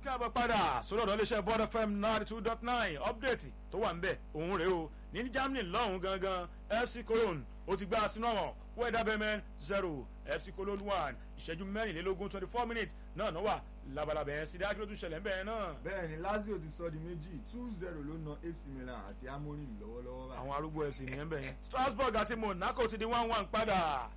káàbọ̀ padà sórí ọ̀dọ̀ iléeṣẹ́ bọ́ọ̀dù fm ninety two dot nine update tó wà ń bẹ̀ òun rèé o ní germany lọ́hùn gangan fc cologne ó ti gbá sínú ọ̀wọ̀n wẹ́dà bẹ́mẹ́n zero fc cologne one ìṣẹ́jú mẹ́rìnlélógún twenty four minutes náà náà wà labalábẹ́ yẹn sí dákìló tún ṣẹlẹ̀ ń bẹ́ẹ̀ náà. bẹ́ẹ̀ ni lazio ti sọ di méjì two zero ló na ac milan àti amorim lọ́wọ́lọ́wọ́ báyìí. àwọn arúgbó fc nìyẹn bẹ́ẹ̀ yẹn strasbourg àti monaco ti di one one padà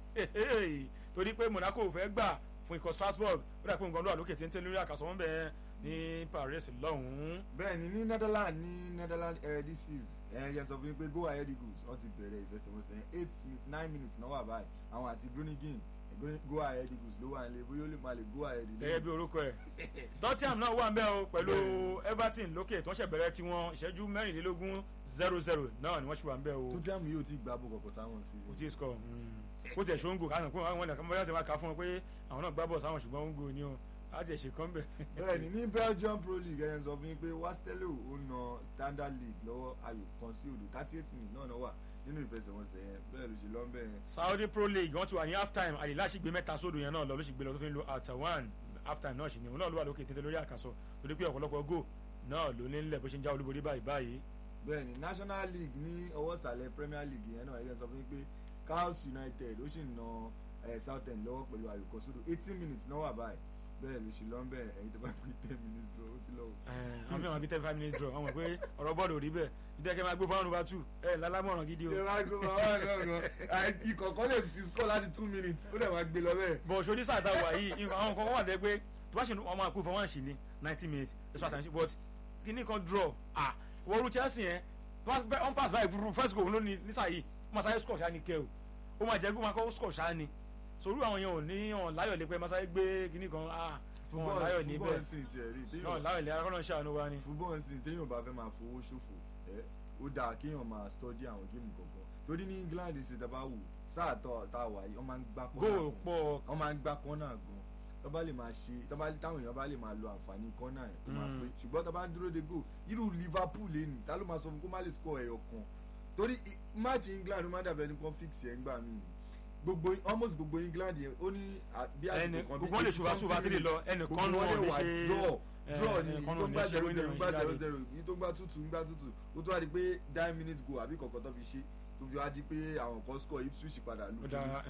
torí pé monaco ò fẹ́ gbà fún ikọ̀ strasbourg ó dà pé nǹkan ló wà lókè téńté lórí àkàsọ̀ wọn bẹ́ẹ̀ ní paris lọ́hùn-ún. bẹ́ẹ̀ ni ní netherlands ní netherlands eredivisie ẹ yẹ sọ fún mi pé go ahead eagles wọ́n ti bẹ̀rẹ̀ ìfẹsẹ̀wọnsẹ̀ eight nine minutes náà wà báyìí àwọn àti groningen go ahead eagles ló wà nílé bóyá ó lè máa lè go ahead ilé. gẹ́gẹ́ bí orúkọ ẹ̀ tottenham náà wà ń bẹ́ o pẹ̀lú everton lókè tó ń ṣẹ̀bẹ̀rẹ̀ tiwọn ìṣẹ́jú mẹ́rìnlélógún zero zero náà ni wọ́n ṣì wà ń bẹ́ o. tottenham yóò ti gbá bó kọ̀kọ̀ sáwọn sí. kò tí ì score kó tiẹ̀ ṣóńgò káwọn kó àwọn ẹ̀ka bóyá ti máa kà fún wọn pé àwọn náà gbá bọ̀ sáwọn ṣùgbọ́n ó ń gò ní o láti ẹ̀ṣẹ̀ kan bẹ̀. bẹ́ẹ̀ni ní belgium pro league ẹ̀yẹn sọ fún mi pé wastelo ó na standard league lọ́wọ́ ayò kan sí odò thirty eight minutes náà náà wà nínú ìfẹsẹ̀wọnsẹ̀ yẹn bẹ́ẹ̀ ló ṣe lọ́ bẹ́ẹ̀ yẹn. saudi pro league wọ́n ti wà ní half time àyílá sì gbé mẹ́ta sódò yẹn náà lọ ló sì gbé lọ tó fi ń lo alta one half time náà sì ni òun náà ló wà lókè téńté lórí àkàsọ torí pé ọ̀pọ̀lọpọ̀ go náà ló ní nílẹ̀ bó ṣe ń já olúborí báyìí báyìí. bẹ́ẹ̀ni national league ní ọwọ́ ìsàlẹ̀ premier league yẹn náà ẹ̀yẹn sọ fún mi pé cowes united ó sì na southend lọ́wọ́ pẹ̀lú ayò kan sódò eighteen minutes náà wà báyìí bẹ́ẹ̀ ló ṣe lọ́n bẹ́ẹ̀ ẹ̀yin tó bá pín ten minutes draw ó ti lọ́wọ́. àwọn mìíràn bíi ten five minutes draw wọ́n mọ̀ pé ọ̀rọ̀ bọ́ọ̀lù ò rí bẹ́ẹ̀ ìdẹ́kẹ́ máa gbé fún one over two ẹ̀ lálámọ̀ràn gidi o. ṣé máa gbé fún one over two ìkọ̀kọ́ lè ti score láti two minutes ó dẹ̀ máa gbé lọ bẹ́ẹ̀. bọ̀ ṣorí sáà wà yìí àwọn kan wà dé pé tó bá ṣe ọmọ àkú fún wọn ṣì ní ninety minutes ẹ̀ṣọ́ àtàǹṣe but kíní kan draw ah wọ́ọ́rù chelsea yẹn on pass by first goal lónìí nísàyí ó máa sáré score ṣáà ní kẹ́ o ó máa jẹ́ kó máa kọ́ score ṣáà ni sorú àwọn yẹn ò ní ọ̀n láyọ̀ lé pé masáré gbé kíní kan ah fún wọn láyọ̀ ní bẹ́ẹ̀ náà láyọ̀ lé akọ́nà ṣàánú wa ni. fúbọ́ọ̀ sì téèyàn bá fẹ́ máa fowó ṣòfò ẹ ó dáa kéèyàn máa stọ́dí àwọn géèmù kọ̀ọ̀kan torí ní england ṣe dábàá wò sáà tó tá a wà yìí wọ́n máa ń gbá kọ́nà góò pọ̀ wọ́n máa ń gbá kọ́nà gan tó bá lè máa ṣe tó bá táwọn èèyàn bá lè máa lo àǹfààní kọ́nà ẹ̀ tó máa pé ṣùgbọ́n tó bá ń dúró de góò irú liverpool lè nì tá ló máa sọ fún kó má lè score ẹ̀yọ̀ kan torí match england ó máa dàbẹ̀ ní kó fix ẹ̀ ń gbà míì gbogbo almost gbogbo england yẹn ó ní bí àsìkò kan bí gbogbo lè ṣùgbọ́n ṣùgbọ́n àtìlè lọ ẹnìkan ló wọ́n ní ṣe draw draw ni tó ń gbà zero zero gbà zero zero yìí tó ń gbà tútù ń gbà tútù ó tó wá di pé nine minutes go àbí kọ̀ọ̀kan tó fi ṣe tó fi wá di pé àwọn kan score ipswich padà lù. ó dáa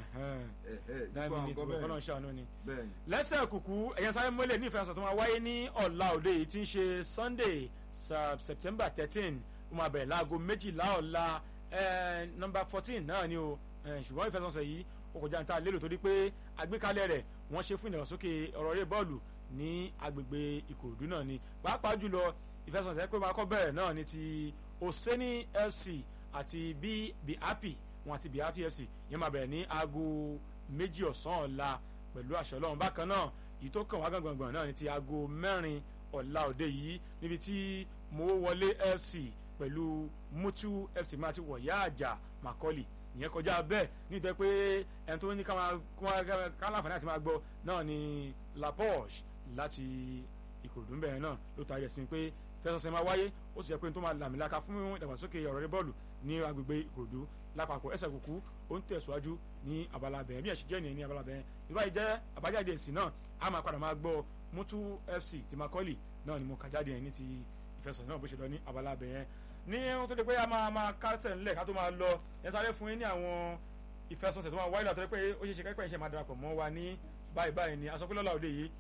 nine minutes go kọ́nà ṣàánú ni. bẹ́ẹ̀ni. lẹ́sẹ̀ kùkú ẹ̀yàn sáré mọ́lẹ̀ ní ìfẹsẹ̀ tó máa wáyé ní ọ̀la òde yìí tí ń ṣe sunday september thirteen ó máa bẹ̀rẹ̀ láago méjìlá ọ̀la number fourteen náà ni o ṣùgbọ́n ìfẹsọ̀nsẹ̀ yìí ó kọjá níta lérò torí pé àgbékalẹ̀ rẹ̀ wọ́n ṣe fún ìdàgbàsókè ọ̀rọ̀ eré bọ́ọ̀lù ní agbègbè ìkòròdú náà ni pàápàá jùlọ ìfẹsọ̀nsẹ̀ pé máa kọ́ bẹ̀rẹ̀ náà ni ti oseni fc àti bí happy wọn àti bí happy fc yẹn máa bẹ̀rẹ̀ ní aago méjì ọ̀sán ọ̀la pẹ̀lú àṣẹ ọlọ́run bákan náà yìí tó kàn wá gbọ̀ngbọ̀ngbọ̀n náà ni ti aago mẹ́rin ọ̀la òde yìí níbi tí mowówọlé fc pẹ̀lú mutu fc máa ti wọ̀yá àjà macaulay ìyẹn kọjá bẹ́ẹ̀ nítorí pé ẹni tó ní káláǹfààní àti máa gbọ́ náà ni la poche láti ìkòròdú bẹ́ẹ̀ náà ló taari ẹ̀sìn pé fẹsọ̀sẹ̀ máa wáyé ó sì jẹ́ pé tó máa làmìlaka fún ìdàgbàsókè ọ̀rọ̀ rẹ bọ́ọ̀lù ní agbègbè ìkòròdú lápapọ̀ ẹsẹ̀ kúkú ó ń tẹ̀síwájú ní abala bẹ̀rẹ̀ bí ẹ̀sìn jẹ́ nìyẹn ní abala bẹ̀rẹ̀ ìbáyìí jẹ́ àbájáde èsì náà a máa padà máa gbọ́ mutu fc ti macaulay náà ni mo kà jáde yẹn ní ti ìfẹsọ̀ náà bó ṣe lọ ní abala bẹ̀rẹ̀ ní ohun tó di pé a máa máa kásẹ̀ ńlẹ̀ ká tó máa lọ yẹn sáré fún yín ní àwọn ìfẹsọ̀nsẹ̀ tó máa wáyé látọ̀ pé ó ṣeé ṣe kẹ́kẹ́ iṣẹ́ máa darapọ̀ mọ́ wa ní báyìí báyìí ni asọ́pẹ́lọ́lá òde yìí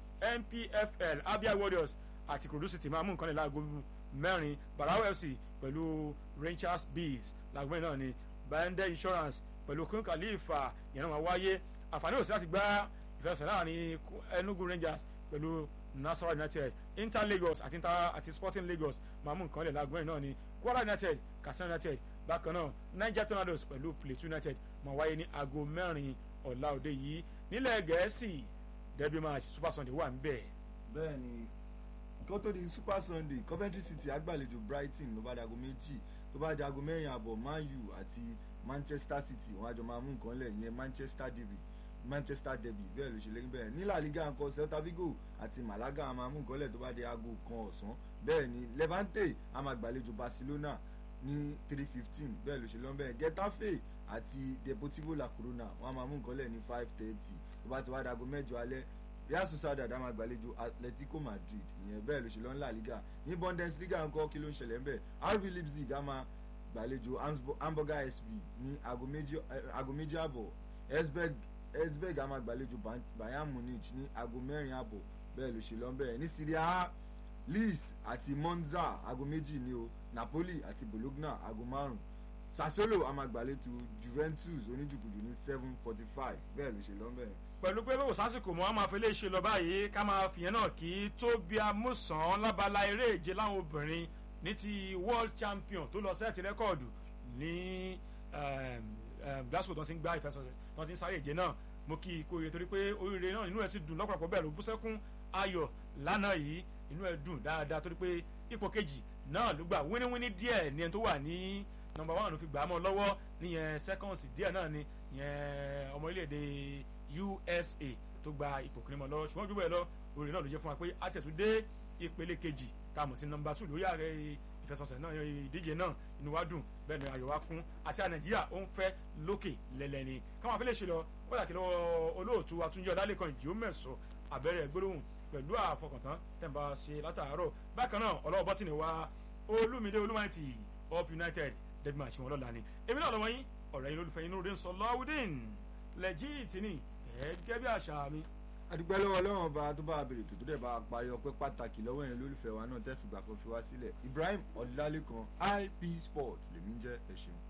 npfl abia warriors àti kurudu city máa mú nǹkan lè láago mẹ́rin barao fc pẹ̀lú rangers bees làgbọ́n náà ni bande insurance pẹ̀lú kun khalifa yẹn náà máa wáyé àǹfààní òsì láti gbá ìfẹsẹ̀ láàrin enugu rangers pẹ̀lú nasarawa united inter lagos àti inter àti sporting lagos máa mú nǹkan lè láago náà ni kwara united katsina united bákan náà niger tornadoes pẹ̀lú plateau united máa wáyé ní aago mẹ́rin ọ̀la òde yìí nílẹ̀ gẹ̀ẹ́sì derby match super sunday wà ń bẹ̀. bẹ́ẹ̀ni kó tó di super sunday coventry city agbàlejò brighton ló bá dago méjì tó bá dago mẹ́rin àbọ̀ man u àti manchester city wọn àjọ máa mú nǹkan lẹ̀ yẹn manchester derby manchester derby bẹ́ẹ̀ ló ṣe lẹ́yìn bẹ́ẹ̀ ní la liga nǹkan celta vigo àti malaga máa mú nǹkan lẹ̀ tó bá di aago kan ọ̀sán bẹ́ẹ̀ ni levante a máa gbàlejò barcelona ní three fifteen bẹ́ẹ̀ ló ṣe lọ́n bẹ́ẹ̀ getafe àti deportivo la corona wọn a máa mú nǹkan lẹ̀ ní five thirty tó bá ti wá dago mẹ́jọ alẹ́ real sociedad á máa gbàlejò atletico madrid ìyẹn bẹ́ẹ̀ ló ṣe lọ ńlá liga ní bundesliga ńkọ́ kí ló ń ṣẹlẹ̀ ńbẹ̀ rb leipzig á máa gbàlejò hamburger sb ní aago méjì àbọ̀ esberg á máa gbàlejò bayern munich ní aago mẹ́rin àbọ̀ bẹ́ẹ̀ ló ṣe lọ ńbẹ̀ ní syria a leeds àti monza aago méjì ni o napoli àti bologna aago márùn sassuolo á máa gbàlejò juventus oníjùkùjù ní seven forty five bẹ́ẹ̀ ló ṣe lọ ńbẹ̀ pẹ̀lú pé bó sásìkò mọ́ a máa fi lè ṣe lọ báyìí ká máa fìyẹn náà kí tóbi amúsàn lábala eré ìje láwọn obìnrin ní ti world champion tó lọ sẹ́ẹ̀tì rẹ́kọ̀dù ní glasgow tó ti ń gbá ìfẹsọ̀sẹ̀ tó ti ń sáré ìje náà mo kí ikú rere torí pé oríire náà inú ẹ̀ sì dùn lọ́pọ̀lọpọ̀ bẹ́ẹ̀ ló bú sẹ́kún ayọ̀ lánàá yìí inú ẹ̀ dùn dáadáa torí pé ipò kejì náà ló gbà wíníwíní díẹ̀ ní ẹni tó wà ní nọmba one ló fi gbà á mọ́ lọ́wọ́ níyẹn seconds díẹ̀ náà ni yẹn ọmọ orílẹ̀-èdè usa tó gba ipò kìnnìmọ̀ lọ ṣùgbọ́n ojú bẹ́ẹ̀ lọ orin náà ló jẹ́ fún wa pé a tẹ̀tún dé ìpele kejì tá a mọ̀ sí nọmba two lórí ààrẹ ìfẹsọ̀sẹ̀ náà ìdíje náà inú wa dùn bẹ́ẹ̀ ni ayọ̀ wa kún àti nàìjíríà ó ń fẹ́ lókè lẹ́lẹ́ni káwọn afẹ́lẹ́ ṣe lọ ó dà kí lọ́wọ́ olóòtú àtúnjọ lálẹ́kan ìjì ó mẹ̀sọ̀ abẹ́rẹ́ gbólóhùn pẹ̀lú àfọkàntán tẹ̀m̀bà ṣe látàárọ̀ bákan náà ọlọ́wọ́ bọ́tìnì wa olúmídé olúmọ̀ẹ́tì up united debi máa ṣe wọn lọ́la ni èmi náà lọ́wọ́ yín ọ̀rẹ́ yín lólùfẹ́ yín lóde ń sọ lọ́wọ́dín lẹ́jìtì ni gẹ́gẹ́ bí àṣà mi. adúpẹ́ lọ́wọ́ ọlọ́run ọba tó bá a bèrè tó tó dẹ̀ bá a parí ọpẹ́ pàtàkì lọ́wọ́ yẹn lólùfẹ́ wa náà tẹ́ fìgbà kan fi wá sílẹ̀ Ibrahim Ọlálékan IP Sports lèmi ń jẹ́ ẹ ṣeun.